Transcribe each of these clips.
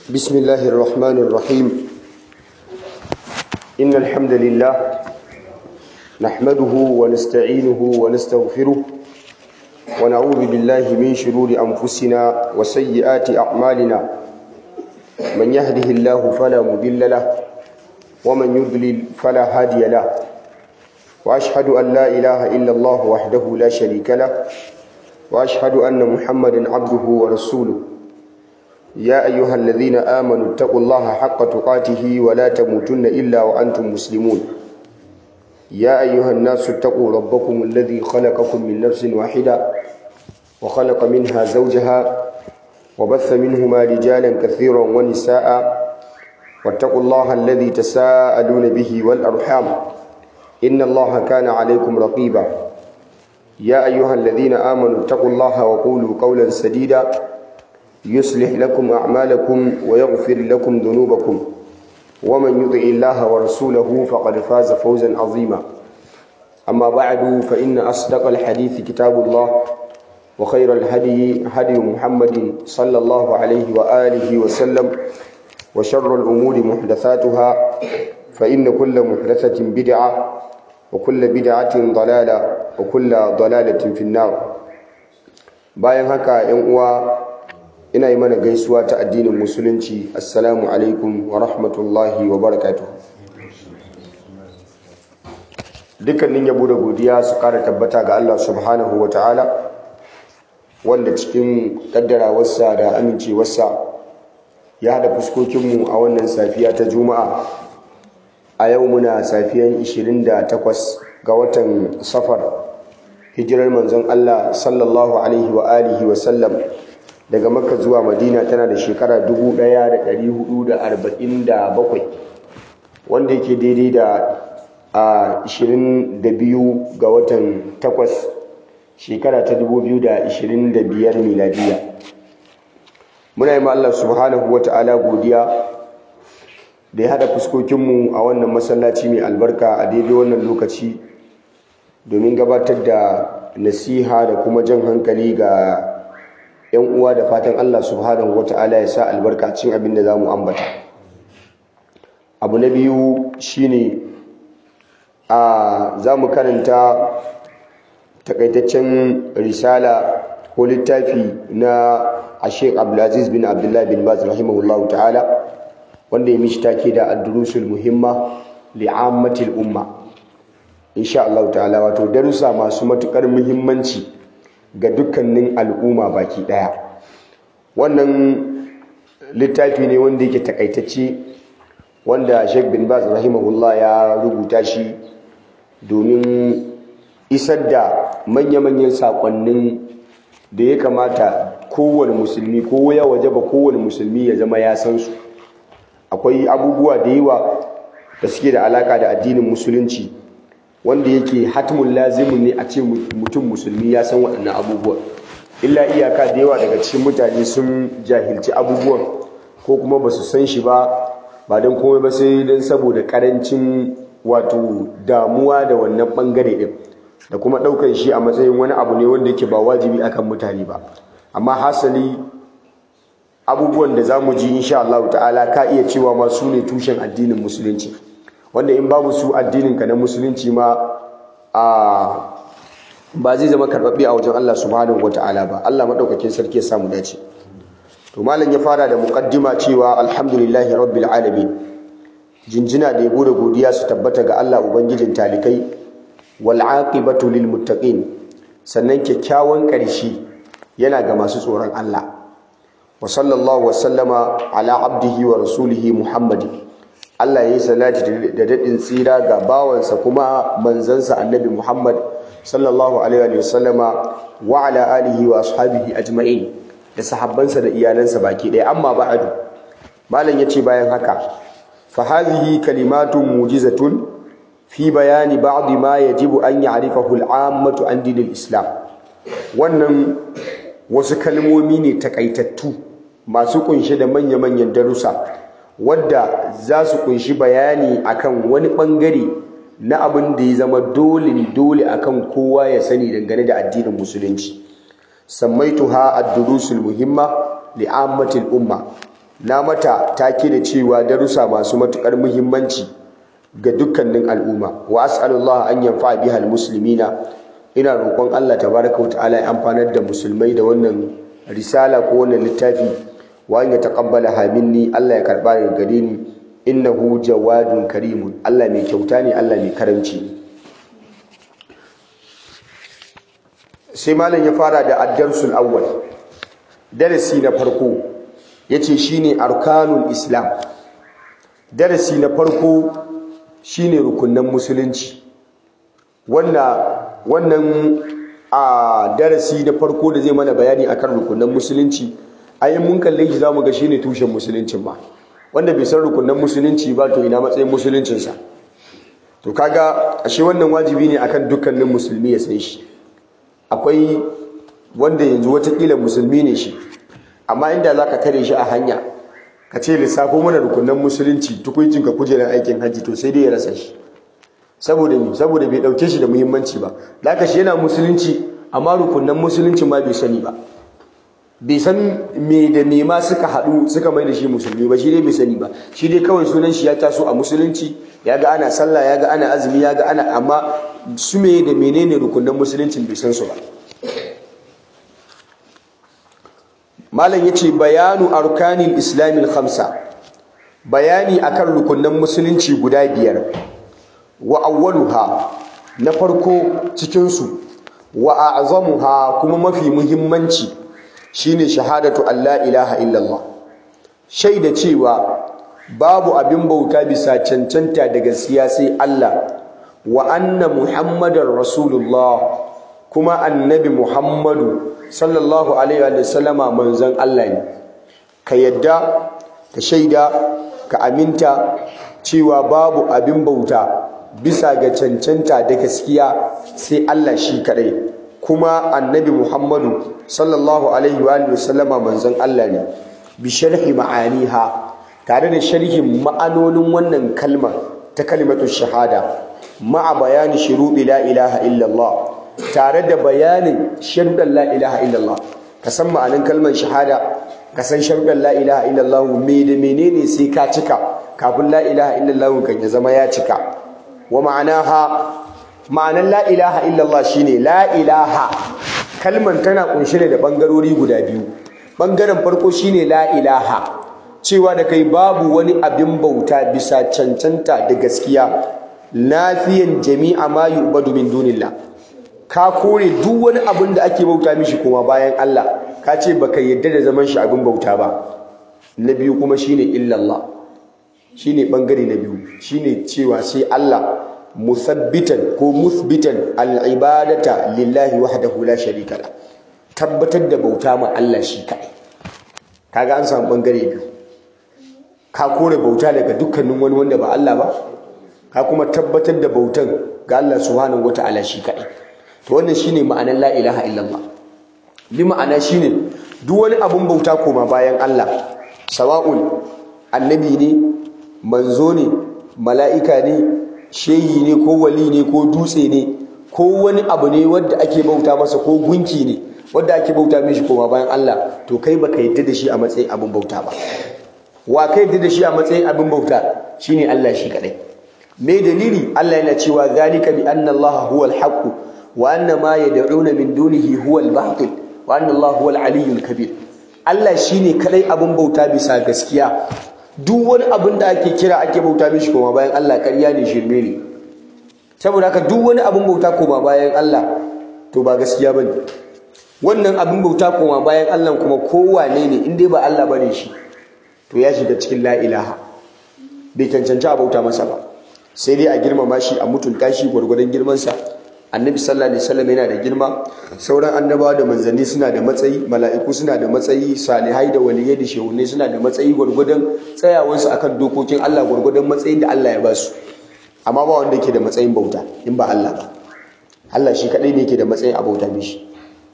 بسم الله الرحمن الرحيم إن الحمد لله نحمده ونستعينه ونستغفره ونعوذ بالله من شرور أنفسنا وسيئات أعمالنا من يهده الله فلا مضل له ومن يضلل فلا هادي له وأشهد أن لا إله إلا الله وحده لا شريك له وأشهد أن محمدا عبده ورسوله يا أيها الذين آمنوا اتقوا الله حق تقاته ولا تموتن إلا وأنتم مسلمون يا أيها الناس اتقوا ربكم الذي خلقكم من نفس واحدة وخلق منها زوجها وبث منهما رجالا كثيرا ونساء واتقوا الله الذي تساءلون به والأرحام إن الله كان عليكم رقيبا يا أيها الذين آمنوا اتقوا الله وقولوا قولا سديدا يصلح لكم أعمالكم ويغفر لكم ذنوبكم ومن يطع الله ورسوله فقد فاز فوزا عظيما أما بعد فإن أصدق الحديث كتاب الله وخير الهدي هدي محمد صلى الله عليه وآله وسلم وشر الأمور محدثاتها فإن كل محدثة بدعة وكل بدعة ضلالة وكل ضلالة في النار bayan haka ‘yan uwa ina yi mana gaisuwa ta addinin musulunci assalamu alaikum wa rahmatullahi wa barakatuh dukkanin yabo da godiya su kara tabbata ga Allah subhanahu wa ta'ala wanda cikin kaddarawarsa da amincewarsa ya haɗa fuskokinmu a wannan safiya ta juma'a a yau muna safiyan 28 ga watan safar hijirar manzon Allah sallallahu alaihi wa alihi wa sallam daga makka zuwa madina tana da shekara 1447 wanda yake daidai da a 22 ga watan 8 shekara ta 2025 miladiya muna yi Allah subhanahu wa ta'ala godiya da ya haɗa fuskokinmu a wannan masallaci mai albarka a daidai wannan lokaci domin gabatar da nasiha da kuma jan hankali ga 'yan uwa da fatan Allah subhanahu wata'ala ya sa albarka cin abin da za mu ambata abu na biyu shine a za mu karanta takaitaccen risala ko littafi na ashek abdulaziz bin abdullah bin baz rahimahullahu ta'ala wanda ya mishi take da ad-durusul muhimma li'ammatil umma insha Allah ta'ala wato darussa masu matukar muhimmanci ga dukkanin al'umma baki daya wannan littafi ne wanda yake takaitacce wanda Sheikh bin Baz rahimahullah ya rubuta shi domin isar da manya-manyan sakonnin da ya kamata kowane musulmi ko ya wajaba kowane musulmi ya zama ya san su akwai abubuwa da yawa da suke da alaka da addinin musulunci wanda yake hatimun lazimin ne a ce mutum musulmi ya san waɗannan abubuwan illa iyaka da yawa daga cikin mutane sun jahilci abubuwan ko kuma ba su san shi ba ba don komai ba sai don saboda ƙarancin wato damuwa da wannan ɓangare ɗin da kuma ɗaukar shi a matsayin wani abu ne wanda yake ba wajibi akan mutane ba amma hasali abubuwan da za mu ji insha Allah ta'ala ka iya cewa ma su ne tushen addinin musulunci wanda in babu su addininka na musulunci ma a ba zai zama karɓaɓɓe a wajen Allah subhanahu wata'ala ba Allah maɗaukakin sarki ya samu dace to malam ya fara da muqaddima cewa alhamdulillahi rabbil alamin jinjina da yabo da godiya su tabbata ga Allah ubangijin talikai wal aqibatu lil muttaqin sannan kyakkyawan ƙarshe yana ga masu tsoron Allah wa sallallahu wa sallama ala abdihi wa rasulihi muhammadin Allah ya yi salati da daɗin tsira ga bawansa kuma manzansa annabi Muhammad sallallahu alaihi wa sallama wa ala alihi wa ashabihi ajma'in da sahabbansa da iyalansa baki ɗaya amma ba'adu malam yace bayan haka fa hadhihi kalimatun mujizatun fi bayani ba'd ma yajibu an ya'rifahu al-ammatu an dinil islam wannan wasu kalmomi ne takaitattu masu kunshe da manya-manyan darussa wadda za su kunshi bayani akan wani bangare na abin da ya zama dole dole akan kowa ya sani dangane da addinin musulunci sammaituha ad-durusul muhimma li'ammatil umma na mata take da cewa darussa masu matukar muhimmanci ga dukkanin al'umma wa as'alullah an yanfa biha almuslimina ina roƙon Allah tabaraka wa ta'ala ya amfanar da musulmai da wannan risala ko wannan littafi wa an yataqabbala minni Allah ya karba daga gare ni innahu jawadun karimun Allah mai kyauta ne Allah mai karamci ne sai malam ya fara da ad-darsul awwal darasi na farko yace shine arkanul islam darasi na farko shine rukunnan musulunci wanda wannan a darasi na farko da zai mana bayani akan rukunnan musulunci ayin mun kalle shi zamu ga shine tushen musuluncin ma wanda bai san rukunnan musulunci ba to ina matsayin musuluncinsa to kaga ashe wannan wajibi ne akan dukkanin musulmi ya san shi akwai wanda yanzu watakila musulmi ne shi amma inda za ka kare shi a hanya ka ce lissafo mana rukunan musulunci tukuncin ka kujerar aikin hajji to sai dai ya rasa shi saboda me saboda bai dauke shi da muhimmanci ba da shi yana musulunci amma rukunan musulunci ma bai sani ba bai san me da me ma suka haɗu suka mai da shi musulmi ba shi dai bai sani ba shi dai kawai sunan shi ya taso a musulunci ya ga ana sallah ya ga ana azumi ya ga ana amma su me da menene rukunan musuluncin bai san su ba malam yace bayanu arkanil islamil khamsa bayani akan rukunan musulunci guda biyar wa awwaluha na farko cikin su wa a'zamuha kuma mafi muhimmanci shine shahadatu alla ilaha illallah shaida cewa babu abin bauta bisa cancanta da gaskiya sai Allah wa anna muhammadar rasulullah kuma annabi muhammadu sallallahu alaihi wa sallama manzon Allah ne ka yadda ka shaida ka aminta cewa babu abin bauta bisa ga cancanta da gaskiya sai Allah shi kadai kuma annabi muhammadu sallallahu alaihi wa sallama manzon Allah ne bi sharhi ma'aniha tare da sharhin ma'anonin wannan kalmar ta kalimatu shahada ma'a bayani shuruɗi la ilaha illallah tare da bayanin sharuɗan la ilaha illallah ka san ma'anin kalmar shahada ka san sharuɗan la ilaha illallah me da menene sai ka cika kafin la ilaha illallah kan ya zama ya cika wa ma'anaha ma'anan la ilaha illallah shine la ilaha kalmar tana kunshe da bangarori guda biyu bangaren farko shine la ilaha cewa da kai babu wani abin bauta bisa cancanta da gaskiya lafiyan jami'a ma yu'badu min dunillah ka kore duk wani abin da ake bauta mishi kuma bayan Allah ka ce baka yadda da zaman shi abin bauta ba na biyu kuma shine illallah shine bangare na biyu shine cewa sai Allah musabbitan ko musbitan al-ibadata lillahi wahdahu la sharika la tabbatar da bauta ma Allah shi kai kaga an samu bangare biyu ka kore bauta daga dukkanin wani wanda ba Allah ba ka kuma tabbatar da bautan ga Allah subhanahu wata'ala shi kadai to wannan shine ma'anar la ilaha illallah bi ma'ana shine duk wani abun bauta koma bayan Allah sawa'un annabi ne manzo ne mala'ika ne shehi ne ko wali ne ko dutse ne ko wani abu ne wanda ake bauta masa ko gunki ne wanda ake bauta mishi koma bayan Allah to kai baka yadda da shi a matsayin abun bauta ba wa kai yadda da shi a matsayin abin bauta shine Allah shi kadai me dalili Allah yana cewa zalika bi anna Allah huwa al-haqq wa anna ma yad'una min dunihi huwa al-batil wa anna Allah huwa al-aliyyul kabir Allah shine kadai abin bauta bisa gaskiya duk wani abin da ake kira ake bauta mishi kuma bayan Allah ƙarya ne shirme ne saboda haka duk wani abin bauta kuma bayan Allah to ba gaskiya bane wannan abin bauta kuma bayan Allah kuma kowane ne in dai ba Allah bane shi to ya shiga cikin la ilaha bai cancanci a bauta masa ba sai dai a girmama shi a mutunta shi gwargwadon girmansa annabi sallallahu alaihi wasallam yana da girma sauran annabawa da manzanni suna da matsayi mala'iku suna da matsayi salihai da waliyai da shehunai suna da matsayi gwargwadon tsayawansu akan dokokin Allah gwargwadon matsayin da Allah ya ba su amma ba wanda yake da matsayin bauta in ba Allah ba Allah shi kadai ne yake da matsayin a bauta mishi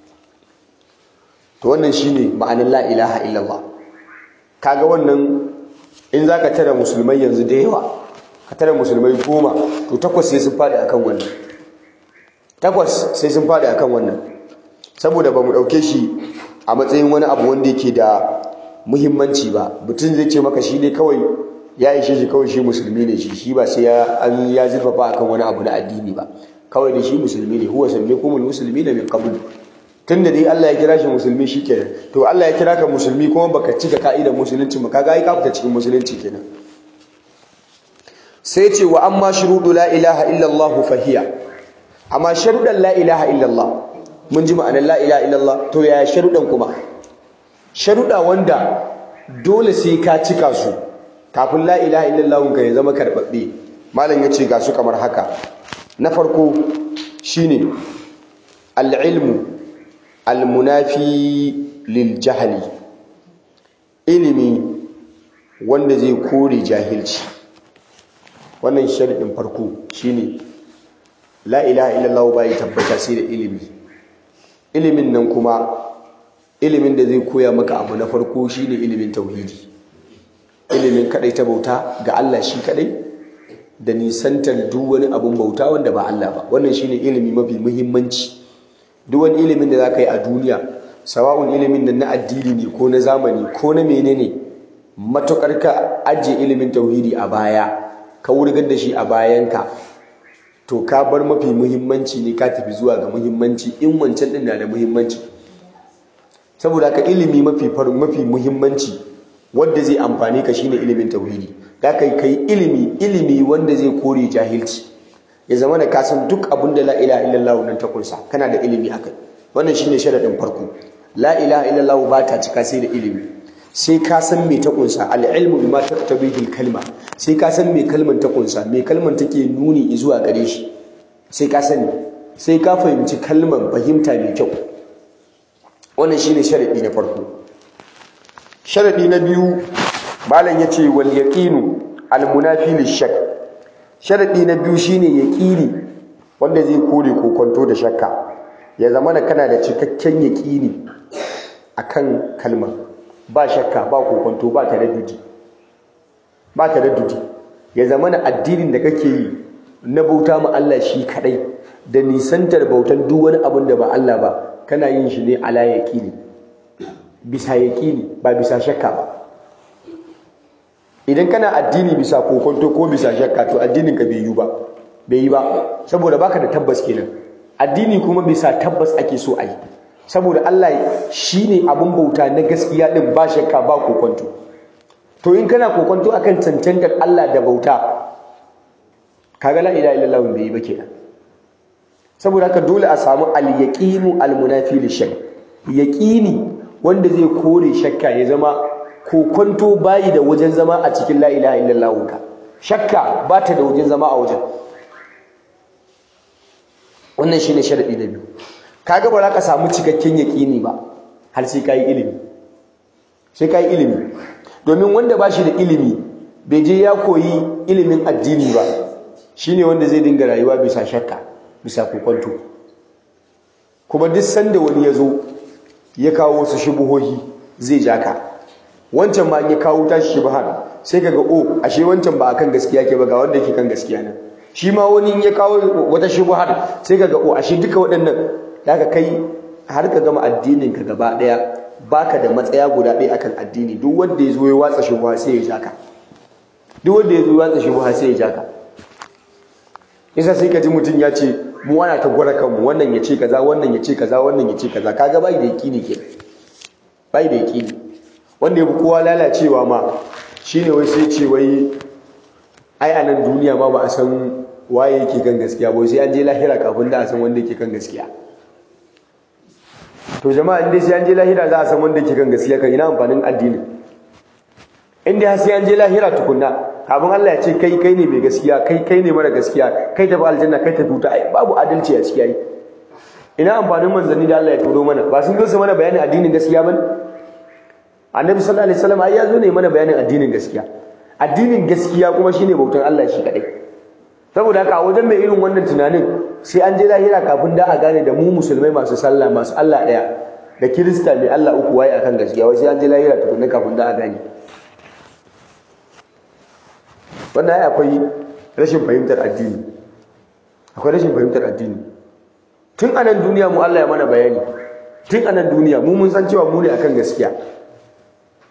to wannan shine ma'anar la ilaha illallah kaga wannan in zaka tara musulmai yanzu da yawa ka tara musulmai goma to takwas sai sun fadi akan wannan takwas sai sun fadi akan wannan saboda ba mu ɗauke shi a matsayin wani abu wanda yake da muhimmanci ba mutum zai ce maka shi ne kawai ya ishe shi kawai shi musulmi ne shi shi ba sai an ya zurfafa akan wani abu na addini ba kawai da shi musulmi ne huwa sammakumul muslimina min qabl tunda dai Allah ya kira shi musulmi shikenan to Allah ya kira ka musulmi kuma baka cika ka'idar musulunci ba kaga ai ka fita cikin musulunci kenan sai ce wa amma shurudu la ilaha illa Allah fahiya amma sharudan la ilaha illa Allah mun ji ma'anar la ilaha illa Allah to yaya sharudan kuma sharuda wanda dole sai ka cika su kafin la ilaha illa Allah ka ya zama karbabbe malam yace ga su kamar haka na farko shine al-ilmu al-munafi lil jahli ilimi wanda zai kore jahilci wannan sharadin farko shine la ilaha illallah bai tabbata sai da ilimi ilimin nan kuma ilimin da zai koya maka abu na farko shine ilimin tauhidi ilimin kadai ta bauta ga Allah shi kadai da nisantar duk wani abun bauta wanda ba Allah ba wannan shine ilimi mafi muhimmanci duk wani ilimin da zaka yi a duniya sawa'un ilimin nan na addini ne ko na zamani ko na menene matukar ka ajiye ilimin tauhidi a baya ka wurgar da shi a bayanka to ka bar mafi muhimmanci ne ka tafi zuwa ga muhimmanci in wancan din na da muhimmanci saboda ka ilimi mafi mafi muhimmanci wanda zai amfane ka shine ilimin tauhidi da kai kai ilimi ilimi wanda zai kore jahilci ya zama da kasan duk abin da la ilaha illallah nan ta kunsa kana da ilimi akai wannan shine sharadin farko la ilaha illallah ba ta cika sai da ilimi sai ka san me ta kunsa al-ilmu bima taqtabihi al-kalma sai ka san me kalman ta kunsa me kalman take nuni zuwa gare shi sai ka sani sai ka fahimci kalman fahimta mai kyau wannan shine sharadi na farko sharadi na biyu malam yace wal yaqinu al-munafi lish-shak sharadi na biyu shine yaqini wanda zai kore kokonto da shakka ya zama da kana da cikakken yaqini akan kalmar ba shakka ba kokonto ba taraddudi ba taraddudi ya zama na addinin da kake yi na bauta ma Allah shi kadai da nisantar bautan duk wani abin da ba Allah ba kana yin shi ne ala yaqini bisa yaqini ba bisa shakka ba idan kana addini bisa kokonto ko bisa shakka to addinin ka bai yi ba bai yi ba saboda baka da tabbas kenan addini kuma bisa tabbas ake so a yi saboda Allah shi ne abin bauta na gaskiya ɗin ba shakka ba kokonto to in kana kokonto akan cancantar Allah da bauta kaga la ilaha illallah bai yi ba kenan saboda haka dole a samu al-yaqinu al-munafi li-shakk yaqini wanda zai kore shakka ya zama kokonto bayi da wajen zama a cikin la ilaha illallah ka shakka ba ta da wajen zama a wajen wannan shine sharadi na biyu kaga ba za ka samu cikakken yaƙini ba har sai ka yi ilimi sai ka yi ilimi domin wanda ba shi da ilimi bai je ya koyi ilimin addini ba shine wanda zai dinga rayuwa bisa shakka bisa kokonto kuma duk sanda wani ya zo ya kawo wasu shubuhohi zai ja ka wancan ma ya kawo tashi shubuhan sai kaga o ashe wancan ba akan gaskiya ke ba ga wanda yake kan gaskiya nan shi ma wani ya kawo wata shubuhan sai kaga o ashe duka waɗannan daga kai har ka gama addinin ka gaba daya baka da matsaya guda ɗaya akan addini duk wanda ya zo ya watsa shubha sai ya jaka duk wanda ya zo ya watsa shubha sai ya jaka yasa sai ka ji mutum ya ce mu wana ta gwara kanmu wannan ya ce kaza wannan ya ce kaza wannan ya ce kaza kaga bai da yaqini ke bai da yaqini wanda ya bi kowa lalacewa ma shine wai sai ce wai ai a nan duniya ma ba a san waye yake kan gaskiya ba sai an je lahira kafin da a san wanda yake kan gaskiya to jama'a inda sai an je lahira za a san wanda yake kan gaskiya kan ina amfanin addini inda sai an je lahira tukunna kafin Allah ya ce kai kai ne mai gaskiya kai kai ne mara gaskiya kai tafi aljanna kai tafi wuta ai babu adalci a ciki ai ina amfanin manzanni da Allah ya turo mana ba sun zo su mana bayanin addinin gaskiya bane annabi sallallahu alaihi wasallam ai ya zo ne mana bayanin addinin gaskiya addinin gaskiya kuma shine bautar Allah shi kadai saboda haka a wajen mai irin wannan tunanin sai an je lahira kafin da a gane da mu musulmai masu sallah masu Allah daya da kirista mai Allah uku waye akan gaskiya wai sai an je lahira tukunna kafin da a gane wannan ai akwai rashin fahimtar addini akwai rashin fahimtar addini tun a nan duniya mu Allah ya mana bayani tun a nan duniya mu mun san cewa mu ne akan gaskiya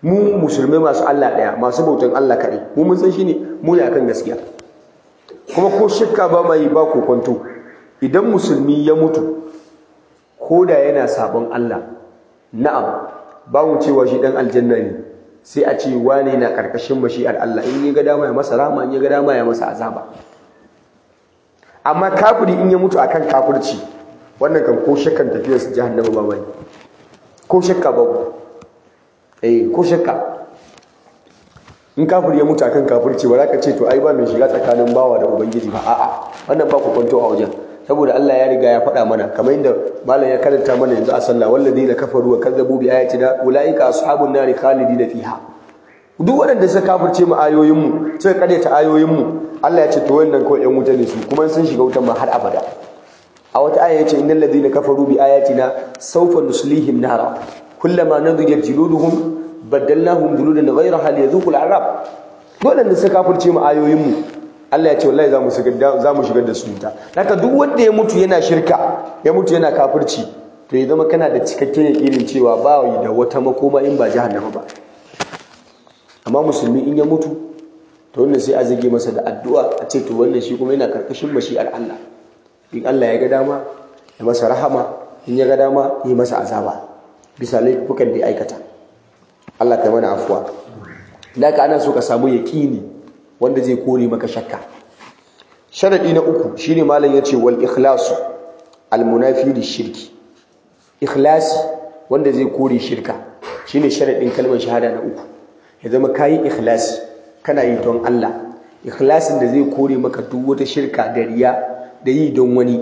mu musulmai masu Allah ɗaya masu bautan Allah kaɗai mu mun san shi ne mu ne akan gaskiya kuma ko shakka ba mai ba ko kwanto idan musulmi ya mutu ko da yana sabon Allah na'am ba mu cewa shi dan aljanna ne sai a ce wane na karkashin mashi'ar Allah in ya ga dama ya masa rahama in ya ga dama ya masa azaba amma kafiri in ya mutu akan kafirci wannan kan ko shakkan tafiyar su jahannama ba bane ko shakka ba eh ko shakka in kafiri ya mutu akan kafirci ba za ka ce to ai ba mai shiga tsakanin bawa da ubangiji ba a'a wannan ba ku kwanto a wajen saboda Allah ya riga ya faɗa mana kamar yadda malam ya karanta mana yanzu a sallah walladina kafaru wa kadzabu bi ayatina ulaika ashabun nari khalidina fiha duk waɗanda suka kafirce mu ayoyin mu suka karyata ayoyin mu Allah ya ce to wannan kawai ƴan wuta ne su kuma sun shiga wutan ma har abada a wata aya yace innal ladina kafaru bi ayatina sawfa nuslihim nara kullama nadijat juluduhum baddalnahum juludan ghayraha liyadhuqul azab waɗanda suka kafirce mu ayoyin mu Allah ya ce wallahi zamu shigar zamu shigar da su wuta haka duk wanda ya mutu yana shirka ya mutu yana kafirci to ya zama kana da cikakken irin cewa ba yi da wata makoma in ba jahannama ba amma musulmi in ya mutu to wannan sai a zage masa da addu'a a ce to wannan shi kuma yana karkashin mashi'ar Allah in Allah ya ga dama ya masa rahama in ya ga dama ya masa azaba bisa laifukan da ya aikata Allah ka mana afuwa da ka ana so ka samu yaqini wanda zai kore maka shakka sharadi na uku shine malam yace wal ikhlasu al munafi shirki ikhlasi wanda zai kore shirka shine sharadin kalmar shahada na uku ya zama kayi ikhlasi kana yi don Allah ikhlasin da zai kore maka duk wata shirka da riya da yi don wani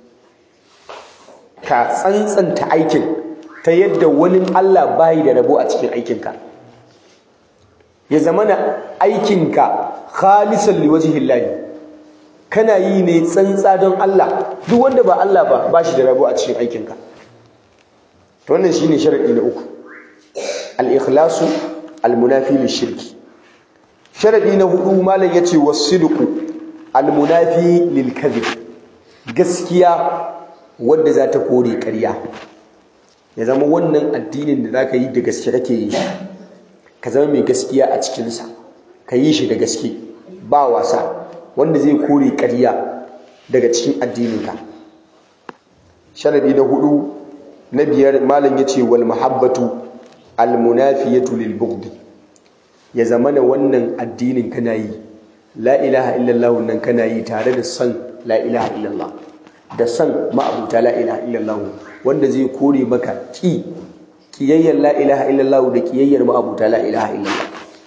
ka tsantsanta aikin ta yadda wani Allah bayi da rabo a cikin aikinka ya zama na aikinka khalisan liwajhillahi kana yi ne tsantsa don Allah duk wanda ba Allah ba ba shi da rabo a cikin aikinka to wannan shine sharadi na uku al-ikhlasu al-munafi lishirki sharadi na hudu malam yace was-sidqu al-munafi lil-kadhib gaskiya wanda za ta kore ƙarya ya zama wannan addinin da zaka yi da gaske kake yi ka zama mai gaskiya a cikinsa ka yi shi da gaske ba wasa wanda zai kore ƙarya daga cikin addininka sharadi na hudu na biyar malam yace wal mahabbatu al munafiyatu lil bughd ya zama na wannan addinin kana yi la ilaha illallah nan kana yi tare da san la ilaha illallah da san ma'abuta la ilaha illallah wanda zai kore maka ki kiyayyar la ilaha illallah da kiyayyar ma'abuta la ilaha illallah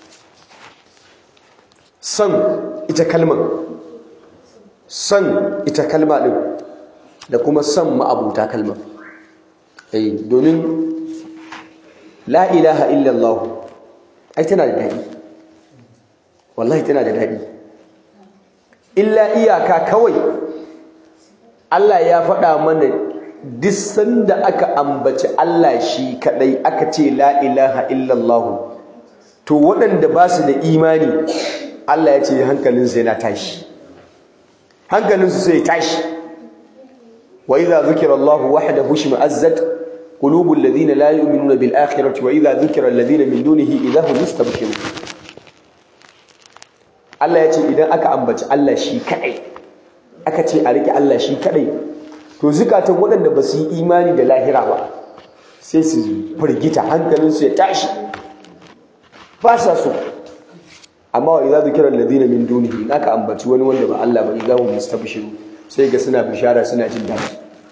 san ita kalmar san ita kalma din da kuma san ma'abuta kalmar eh domin la ilaha illallah ai tana da daɗi wallahi tana da daɗi illa iyaka kawai Allah ya faɗa mana duk sanda aka ambaci Allah shi kadai aka ce la ilaha illallah to waɗanda ba su da imani Allah ya ce hankalinsu yana tashi hankalinsu sai tashi wa idza zukira Allah wahdahu shima'azzat qulubul ladina la yu'minuna bil akhirati wa idza zukira alladhina min dunihi idza hum yastabshirun Allah ya ce idan aka ambaci Allah shi kadai aka ce a rike Allah shi kadai to zukatan waɗanda ba su yi imani da lahira ba sai su firgita hankalinsu ya tashi ba sa so amma wa idza zikira alladhina min dunihi in aka ambaci wani wanda ba Allah ba idza hum yastabshiru sai ga suna bishara suna jin daɗi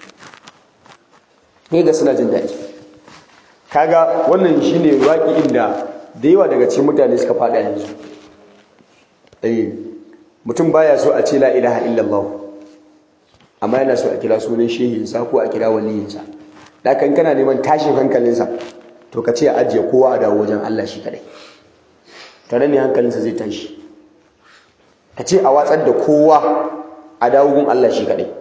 sai ga suna jin daɗi kaga wannan shine waki inda da yawa daga cikin mutane suka faɗa yanzu eh mutum baya so a ce la ilaha illallah amma yana so a kira sunan shehinsa ko a kira waliyinsa da kan kana neman tashin hankalinsa to ka ce a ajiye kowa a dawo wajen Allah shi kadai tare ne hankalinsa zai tashi ka ce a watsar da kowa a dawo gun Allah shi kadai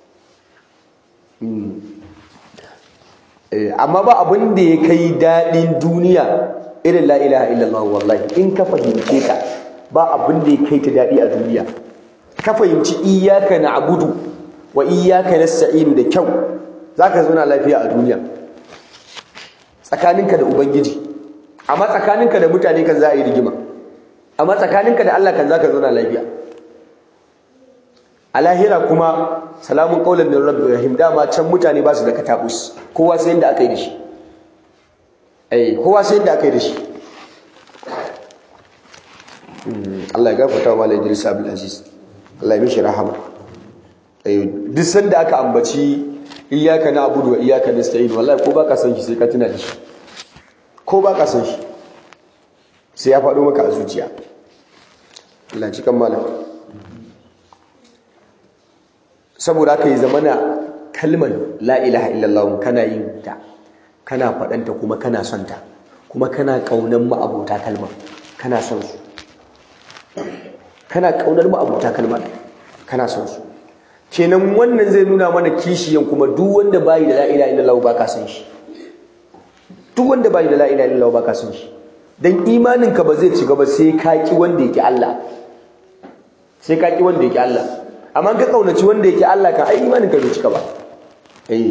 amma ba abin da ya kai daɗin duniya irin la ilaha illallah wallahi in ka fahimce ka ba abin da ya kai ta daɗi a duniya ka fahimci iyaka na abudu wa iyaka nasta'inu da kyau zaka zauna lafiya a duniya tsakaninka da ubangiji amma tsakaninka da mutane kan za a yi rigima amma tsakaninka da Allah kan za ka zauna lafiya a lahira kuma salamun qaulan min rabbi rahim dama can mutane ba su da katabus kowa sai inda aka yi da shi eh kowa sai inda aka yi da shi Allah ya gafarta wa Malam Idris Abdul Aziz Allah ya mishi rahama eh duk sanda aka ambaci iyyaka na'budu wa iyyaka nasta'in wallahi ko baka san shi sai ka tuna da shi ko baka san shi sai ya faɗo maka a zuciya Allah cikan malam saboda haka yi zamana kalman la ilaha illallah kana yin ta kana faɗanta kuma kana son ta kuma kana ƙaunar ma'abota kalmar kana son su kana ƙaunar ma'abota kalmar kana son su kenan wannan zai nuna mana kishiyan kuma duk wanda bayi da la ilaha illallah baka son shi duk wanda bayi da la ilaha illallah baka son shi dan imanin ka ba zai ci gaba sai ka ki wanda yake Allah sai ka ki wanda yake Allah amma ka kaunaci wanda yake Allah kan ai imanin ka bai cika ba eh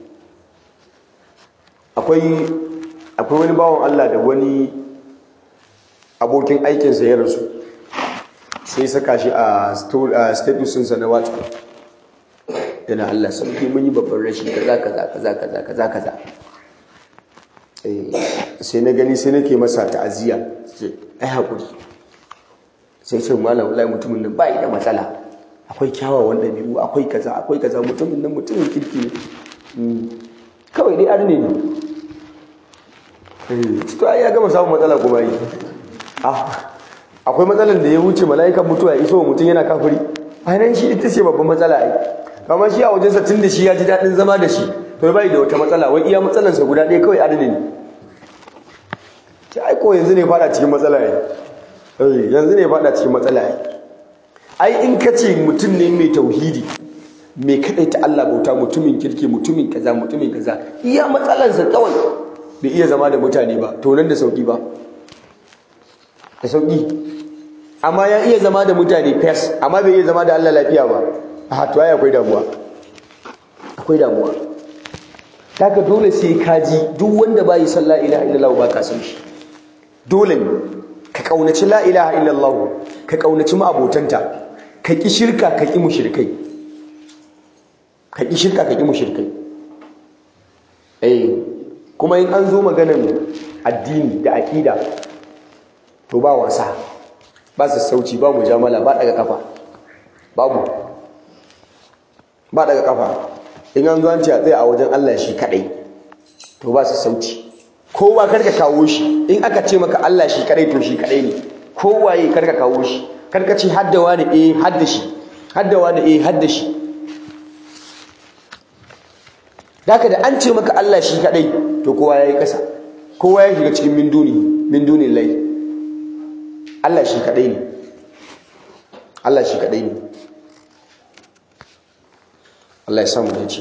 akwai akwai wani bawon Allah da wani abokin aikin sa ya rasu sai saka shi a status sa na WhatsApp yana Allah sauki mun yi babban rashi kaza kaza kaza kaza kaza kaza eh sai na gani sai nake masa ta'aziyya sai ai hakuri sai ce malam wallahi mutumin nan bai da matsala akwai kyawawan ɗabi'u akwai kaza akwai kaza mutumin nan mutumin kirki ne kawai dai arne ne to ai ya gama samun matsala kuma yi akwai matsalan da ya wuce mala'ikan mutuwa ya iso mutum yana kafiri ainihin shi ita ce babban matsala ai kamar shi a wajensa tun da shi ya ji daɗin zama da shi to bai da wata matsala wai iya matsalansa guda ɗaya kawai arne ne ce ai ko yanzu ne fada cikin matsala ai yanzu ne fada cikin matsala ai ai in ka ce mutum ne mai tauhidi mai ta Allah bauta mutumin kirki mutumin kaza mutumin kaza iya matsalarsa kawai bai iya zama da mutane ba to nan da sauki ba da sauki amma ya iya zama da mutane fes amma bai iya zama da Allah lafiya ba a to ai akwai damuwa akwai damuwa daga dole sai ka ji duk wanda bai sallah ilaha illallah ba ka san shi dole ne ka kaunaci la ilaha illallah ka kaunaci ma'abotanta ka ki shirka ka ki mushrikai ka ki shirka ka ki mushrikai eh kuma in an zo maganan addini da aqida to ba wasa ba sassauci ba mujamala ba daga kafa babu ba daga kafa in an zo an ce a tsaya a wajen Allah shi kadai to ba sassauci kowa karka kawo shi in aka ce maka Allah shi kadai to shi kadai ne kowaye karka kawo shi karka ce haddawa da eh hadda shi haddawa da eh hadda shi Daka da an ce maka Allah shi kadai to kowa yayi kasa kowa ya shiga cikin min duni min duni lai Allah shi kadai ne Allah shi kadai ne Allah ya samu dace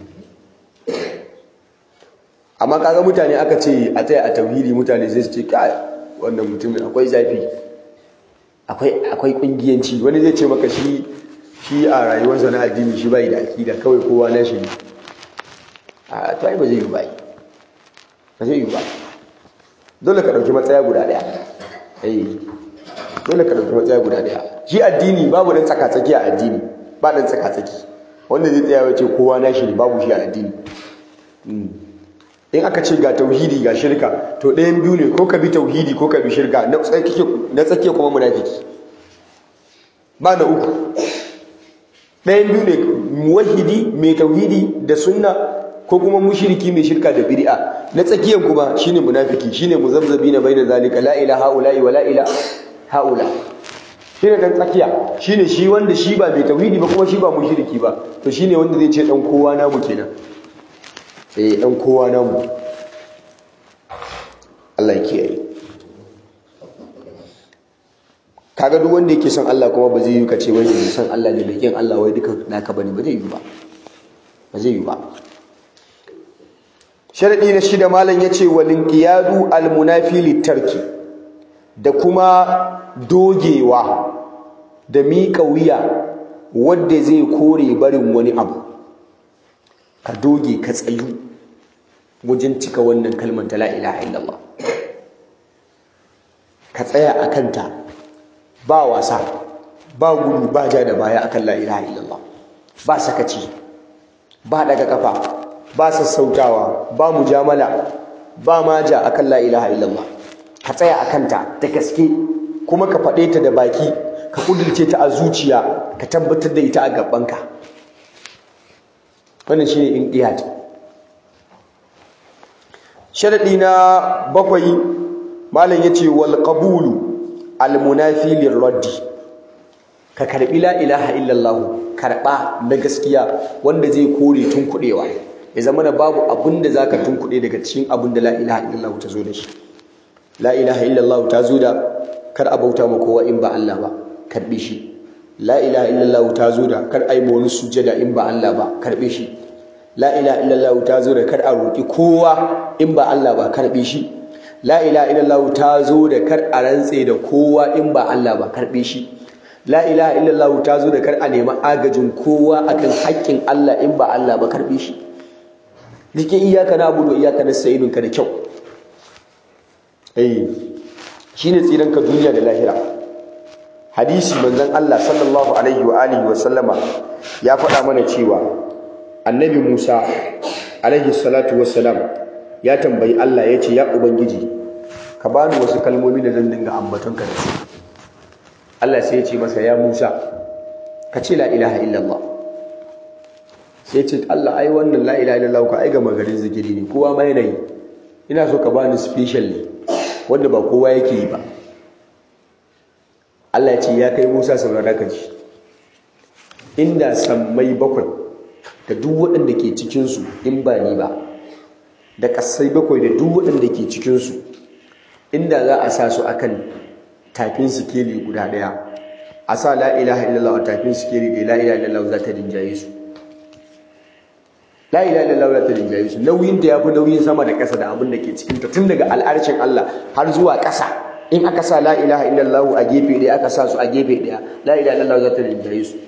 amma kaga mutane aka ce a tsaya a tauhidi mutane zai ce kai wannan mutumin akwai zafi akwai akwai kungiyanci wani zai ce maka shi shi a rayuwarsa na addini shi bai da akida kawai kowa na shi ne a to ai ba zai yi ba ba zai yi ba dole ka dauki matsaya guda daya eh dole ka dauki matsaya guda daya shi addini babu dan tsaka tsaki a addini ba dan tsaka tsaki wanda zai tsaya ya ce kowa na shi ne babu shi a addini in aka ce ga tauhidi ga shirka to ɗayan biyu ne ko ka bi tauhidi ko ka bi shirka na tsakiya kuma munafiki ba na uku ɗayan biyu ne muwahidi mai tauhidi da sunna ko kuma mushriki mai shirka da bid'a na tsakiyan kuma shine munafiki shine muzabzabi na baina zalika la ilaha illa wa la ilaha haula shine dan tsakiya shine shi wanda shi ba mai tauhidi ba kuma shi ba mushriki ba to shine wanda zai ce dan kowa namu kenan eh dan kowa namu Allah ya kiyaye kaga duk wanda yake son Allah kuma ba zai yi kace wai mai son Allah ne mai kin Allah wai duka naka bane ba zai yi ba ba zai yi ba sharadi na shida malam yace walin qiyadu almunafi litarki da kuma dogewa da miƙa wuya wanda zai kore barin wani abu ka doge ka tsayu wajen cika wannan kalmar ta la ilaha illallah ka tsaya a kanta ba wasa ba gudu ba ja da baya akan la ilaha illallah ba sakaci ba daga kafa ba sassautawa ba mujamala ba maja akan la ilaha illallah ka tsaya a kanta da gaske kuma ka faɗe ta da baki ka kudurce ta a zuciya ka tabbatar da ita a gabanka wannan shine inqiyad sharadi na bakwai malam yace wal qabulu al munafi lirraddi ka karbi la ilaha illallah karba na gaskiya wanda zai kore tun kudewa ya zama na babu abin da zaka tun kude daga cikin abin da la ilaha illallah ta zo da shi la ilaha illallah ta zo da kar a bauta ma kowa in ba Allah ba karbe shi la ilaha illallah ta zo da kar a yi wani sujjada in ba Allah ba karbe shi la ilaha illallah ta zo da kar a roƙi kowa in ba Allah ba karbe shi la ilaha illallah ta zo da kar a rantse da kowa in ba Allah ba karbe shi la ilaha illallah ta zo da kar a nemi agajin kowa akan haƙƙin Allah in ba Allah ba karbe shi dike iyaka na abudu iyaka na sayidun ka da kyau eh shine tsiran ka duniya da lahira hadisi manzon Allah sallallahu alaihi wa alihi wa sallama ya faɗa mana cewa annabi Musa alaihi salatu wassalam ya tambayi Allah ya ce ya ubangiji ka bani wasu kalmomi da zan dinga ambatonka da su Allah sai ya ce masa ya Musa ka ce la ilaha illallah sai ya ce Allah ai wannan la ilaha illallah ka ai ga magarin zikiri ne kowa ma yana yi ina so ka bani special ne wanda ba kowa yake yi ba Allah ya ce ya kai Musa saurara ka ji inda sammai bakwai da duk waɗanda ke cikinsu in ba ni ba da ƙasai bakwai da duk waɗanda ke cikinsu inda za a sa su akan tafin sikeli guda ɗaya a sa la ilaha illallah a tafin sikeli ɗaya la ilaha illallah za ta rinjaye su la ilaha illallah za ta rinjaye su nauyin da ya fi nauyin sama da ƙasa da abin da ke cikinta tun daga al'arshin Allah har zuwa ƙasa in aka sa la ilaha illallah a gefe ɗaya aka sa su a gefe ɗaya la ilaha illallah za ta rinjaye su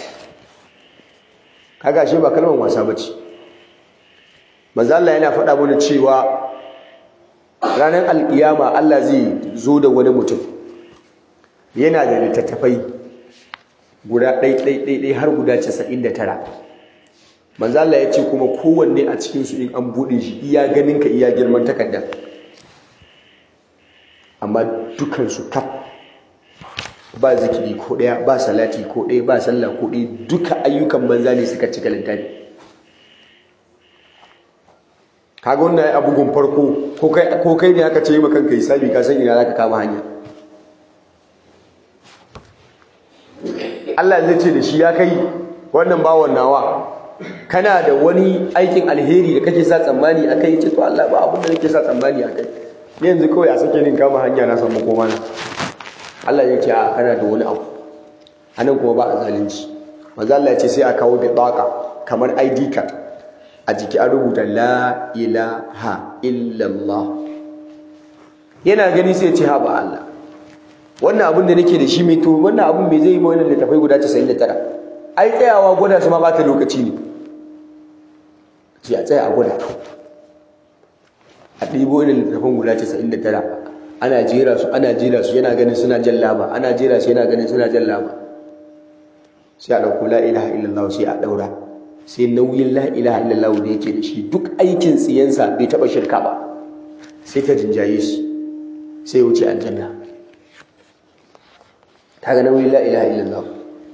kaga shi ba kalmar wasa bace manzo Allah yana faɗa mana cewa ranar alkiyama Allah zai zo da wani mutum yana da littattafai guda ɗai ɗai ɗai ɗai har guda 99 manzo Allah ya ce kuma kowanne a cikin su in an buɗe shi iya ganin ka iya girman takarda amma dukan su kaf ba zikiri ko ɗaya ba salati ko ɗaya ba sallah ko ɗaya duka ayyukan banza ne suka cika littafi kaga wannan ai abugun farko ko kai ko kai ne aka ce maka kanka hisabi ka san ina zaka kama hanya Allah zai ce da shi ya kai wannan bawon nawa kana da wani aikin alheri da kake sa tsammani akai ce to Allah ba abin da nake sa tsammani akai ni yanzu kawai a sake nin kama hanya na samu koma na Allah ya ce a kana da wani abu anan kuma ba a zalunci manzo Allah ya ce sai a kawo bitaka kamar ID card a jiki an rubuta la ilaha illallah yana gani sai ya ce ha ba Allah wannan abin da nake da shi mai to wannan abin bai zai yi wannan littafai guda 99 ai tsayawa gwada su ma ba ta lokaci ne sai a tsaya a gwada a ɗibo irin littafin guda 99 ana jera su ana jera su yana ganin suna jan laba ana jera su yana ganin suna jan laba sai a ɗauko la ilaha illallah sai a ɗaura sai nauyin la ilaha illallah da yake da shi duk aikin tsiyansa bai taɓa shirka ba sai ta jinjaye shi sai wuce aljanna kaga nauyin la ilaha illallah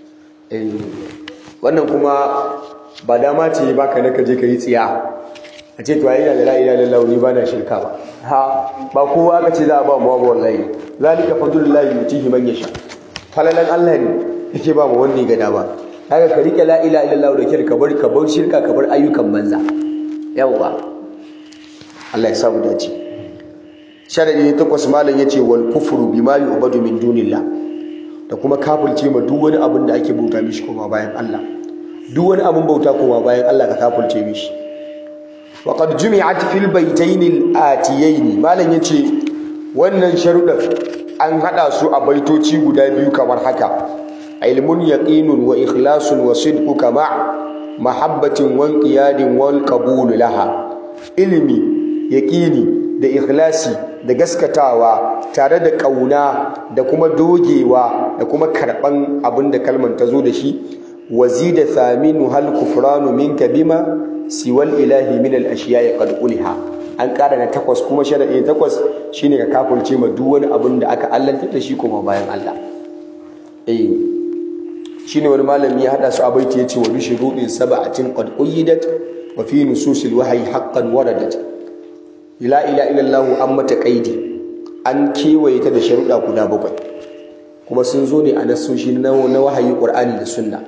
wannan kuma ba dama ce baka na kaje ka yi tsiya a ce to ai ina da la ilaha illallah ni ba na shirka ba ha ba kowa aka ce za a ba mu ba wallahi zalika fadlullahi yutihi man yasha falalan Allah ne yake ba mu wanda ya ga dama haka ka rike la ilaha illallah da kyar ka bar ka bar shirka ka bar ayyukan banza yawa Allah ya sa mu dace sharadi ne takwas malam yace wal kufru bima yu'badu min dunillah da kuma kafirce ma duk wani abin da ake bauta mishi kuma bayan Allah duk wani abin bauta kuma bayan Allah ka kafirce mishi wa qad jumi'at fil baytayn al atiyayn malam yace wannan sharuɗan an hada su a baitoci guda biyu kamar haka ilmun yaqinun wa ikhlasun wa sidqu kama mahabbatin wa inqiyadin wal qabul laha ilmi yaqini da ikhlasi da gaskatawa tare da ƙauna da kuma dogewa da kuma karɓan abin da kalman ta zo da shi wazida thaminu hal kufranu minka bima siwal ilahi min al ashiya'i qad uliha an ƙara na takwas kuma sharadi takwas shine ka kafulce ma duk wani abin da aka allanta da shi kuma bayan Allah eh shine wani malami ya hada su a baiti yace wa bi shurudin sab'atin qad uyidat wa fi nususil wahyi haqqan waradat la ilaha illallah an mata qaidi an kewaye ta da sharuɗa guda bakwai kuma sun zo ne a nasoshi na wahayi qur'ani da sunna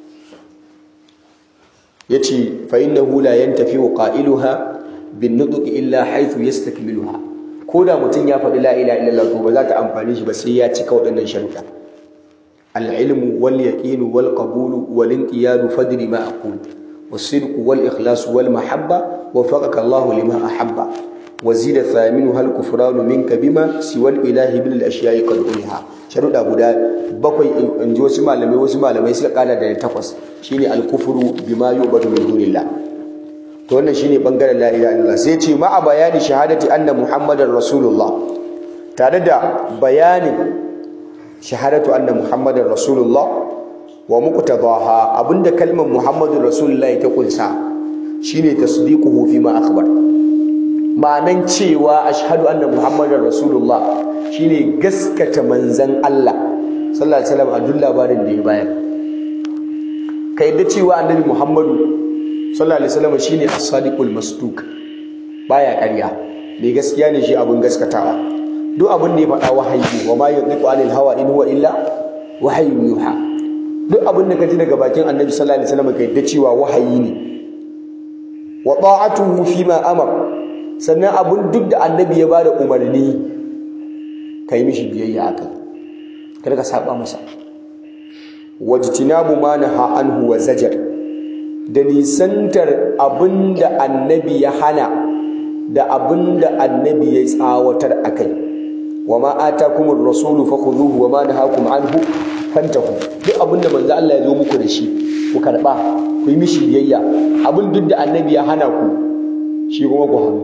yace fa innahu la yantafi qailuha bin nutq illa haythu yastakmiluha ko da mutum ya faɗi la ilaha illallah to ba za ta amfani shi ba sai ya cika waɗannan sharuɗa al-ilmu wal yaqinu wal qabulu wal inqiyadu fadri ma aqul والصدق والإخلاص والمحبة وفقك الله لما أحب وزيد الثامن هل كفران منك بما سوى الإله من الأشياء قد أولها شرط أبو دا بقي إن جو سمع لمي وسمع لمي سلق على دا تقص شيني الكفر بما يعبد من دون الله to wannan shine bangaren la ilaha illallah sai ce ma bayani shahadati anna muhammadar rasulullah tare da bayanin shahadatu anna muhammadar rasulullah wa muqtadaha abinda kalmar muhammadur rasulullahi ta kunsa shine tasdiquhu fi ma akhbar ma'anan cewa ashhadu anna muhammadar rasulullah shine gaskata manzan Allah sallallahu alaihi wasallam a duk labarin da ya bayar ka yadda cewa annabi muhammadu sallallahu alaihi wasallam shine as-sadiqul masduq baya ƙarya mai gaskiya ne shi abin gaskatawa duk abin da ya faɗa wahayi wa ma yantiqu anil hawa in huwa illa wahayyun yuha duk abin da ka ji daga bakin annabi sallallahu alaihi wasallam ka yadda cewa wahayi ne wa ta'atuhu fi ma amar sannan abin duk da annabi ya bada umarni kai mishi biyayya akai kada ka saba masa wajtinabu ma naha anhu wa zajar da nisantar abin da annabi ya hana da abin da annabi ya tsawatar akai wa ma atakumur rasulu fakhudhuhu wa ma nahakum anhu fantahu duk abin da manzo Allah ya zo muku da shi ku karba ku yi mishi biyayya abin duk da annabi ya hana ku shi kuma ku hannu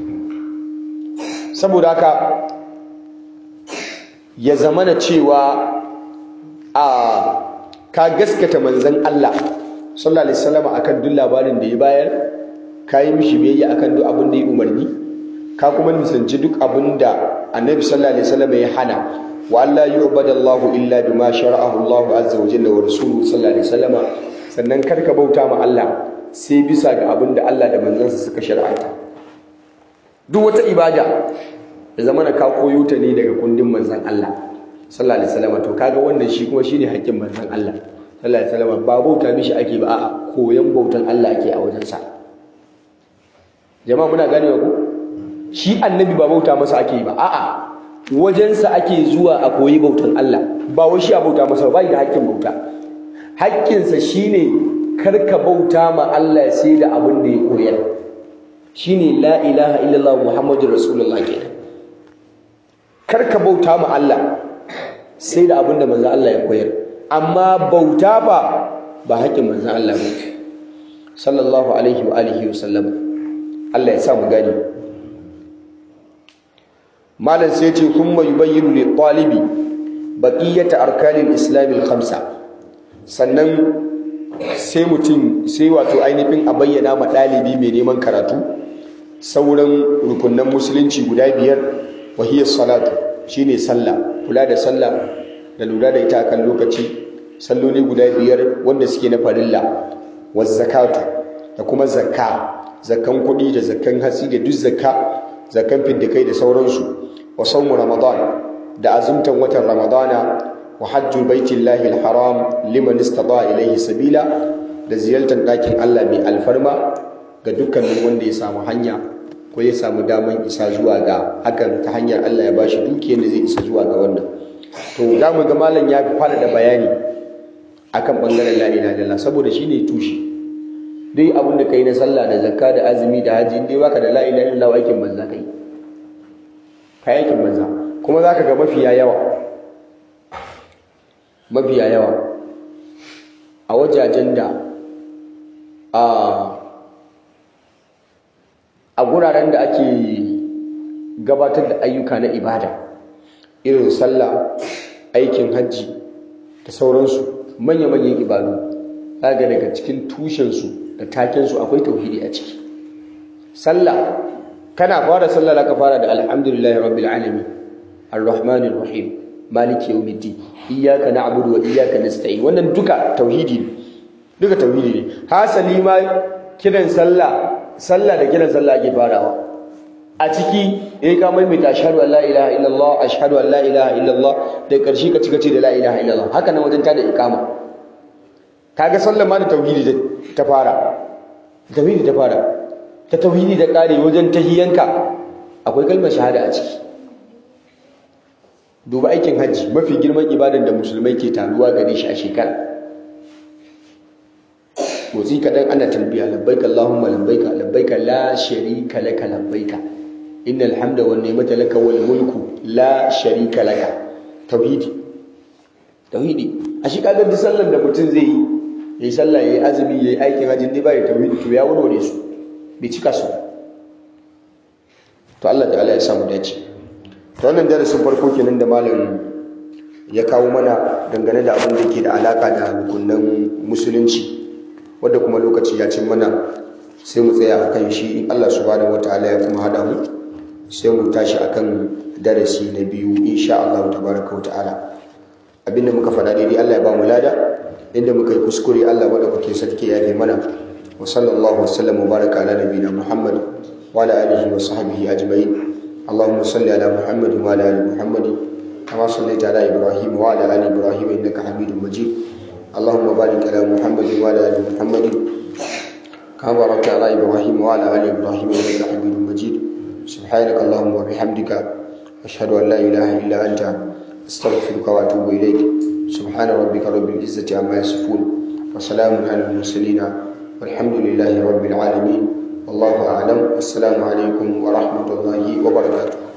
saboda haka ya zamana cewa a ka gaskata manzon Allah sallallahu alaihi wasallam akan duk labarin da ya bayar ka yi mishi biyayya akan duk abin da ya umarni ka kuma nisanci duk abin da annabi sallallahu alaihi wasallam ya hana wa Allah yu'badu Allah illa bima shara'ahu Allah azza wa jalla wa rasuluhu sallallahu alaihi wasallam sannan kar ka bauta ma Allah sai bisa ga abin da Allah da manzansa suka shar'anta duk wata ibada da zamana ka koyo ta ne daga kundin manzon Allah sallallahu alaihi wasallam to kaga wannan shi kuma shine haƙƙin manzon Allah sallallahu alaihi wasallam ba bauta mishi ake ba a'a koyon bautan Allah ake a wajensa jama'a muna ganewa ku shi annabi ba bauta masa ake ba a'a wajensa ake zuwa a koyi bautan Allah ba wai shi a bauta masa ba da haƙƙin bauta haƙƙinsa shine karka bauta ma Allah sai da abin da ya koyar shine la ilaha illallah muhammadur rasulullah kenan karka bauta ma Allah sai da abin da manzo Allah ya koyar amma bauta ba ba haƙƙin manzo Allah ba sallallahu alaihi wa alihi wa sallam Allah ya sa mu gani malam sai ce kuma yubayyinu lil talibi baqiyata arkanil islam al khamsa sannan sai mutum sai wato ainihin a bayyana ma dalibi mai neman karatu sauran rukunnan musulunci guda biyar wa hiya salatu shine sallah kula da sallah da lura da ita kan lokaci salloli guda biyar wanda suke na farilla wa zakatu da kuma zakka zakkan kuɗi da zakkan hatsi da duk zakka zakkan fiddikai da sauransu wa saumu ramadan da azumtan watan ramadana wa hajjul baitillahi alharam liman istata ilayhi sabila da ziyartar ɗakin Allah mai alfarma ga dukkanin wanda ya samu hanya ko ya samu daman isa zuwa ga hakan ta hanyar Allah ya bashi dukiyar da zai isa zuwa ga wannan to za mu ga malam ya fi faɗaɗa bayani akan bangaren la ilaha illallah saboda shine tushe duk abin da kai na sallah da zakka da azumi da haji dai baka da la ilaha illallah aikin banza kai kai aikin banza kuma zaka ga mafiya yawa mafiya yawa a wajajen da a a guraren da ake gabatar da ayyuka na ibada irin sallah aikin hajji da sauransu manya-manyan ibadu zaga daga cikin tushensu da takensu akwai tauhidi a ciki sallah kana fara sallah ka fara da alhamdulillahi rabbil alamin arrahmanir rahim maliki yawmiddin iyyaka na'budu wa iyyaka nasta'in wannan duka tauhidi ne duka tauhidi ne hasali ma kiran sallah sallah da kiran sallah ake farawa a ciki yayi ka maimaita ashhadu an la ilaha illallah ashhadu an la ilaha illallah da karshe ka cika ce da la ilaha illallah haka nan wajen tada iqama kaga sallah ma da tauhidi ta fara tauhidi ta fara ta tauhidi da kare wajen tahiyanka akwai kalmar shahada a ciki duba aikin hajji mafi girman ibadan da musulmai ke taruwa gare shi a shekara motsi kaɗan ana talbiya labbaika Allahumma labbaika labbaika la sharika laka labbaika innal hamda wan ni'mata laka wal mulku la sharika laka tauhidi tauhidi a shi kaga duk sallar da mutum zai yi yayi sallah yayi azumi yayi aikin hajji dai bai tauhidi to ya warware su bai cika su to Allah ta'ala ya samu dace to wannan darasin farko kenan da malam ya kawo mana dangane da abin da yake da alaka da rukunan musulunci wadda kuma lokaci ya cin mana sai mu tsaya akan shi in Allah subhanahu wataala ya kuma hada mu sai mu tashi akan darasi na biyu insha Allah tabaraka wataala abinda muka faɗa daidai Allah ya ba mu lada inda muka yi kuskure Allah madaukakin sarki ya yi mana wa sallallahu wasallam wa baraka ala nabiyina Muhammad wa ala alihi wa sahbihi ajma'in اللهم صل على محمد وعلى ال محمد كما صليت على ابراهيم وعلى ال ابراهيم انك حميد مجيد اللهم بارك على محمد وعلى ال محمد كما باركت على ابراهيم وعلى ال ابراهيم انك حميد مجيد سبحانك اللهم وبحمدك اشهد ان لا اله الا انت استغفرك واتوب اليك سبحان ربك رب العزه عما يصفون وسلام على المرسلين والحمد لله رب العالمين والله اعلم والسلام عليكم ورحمه الله وبركاته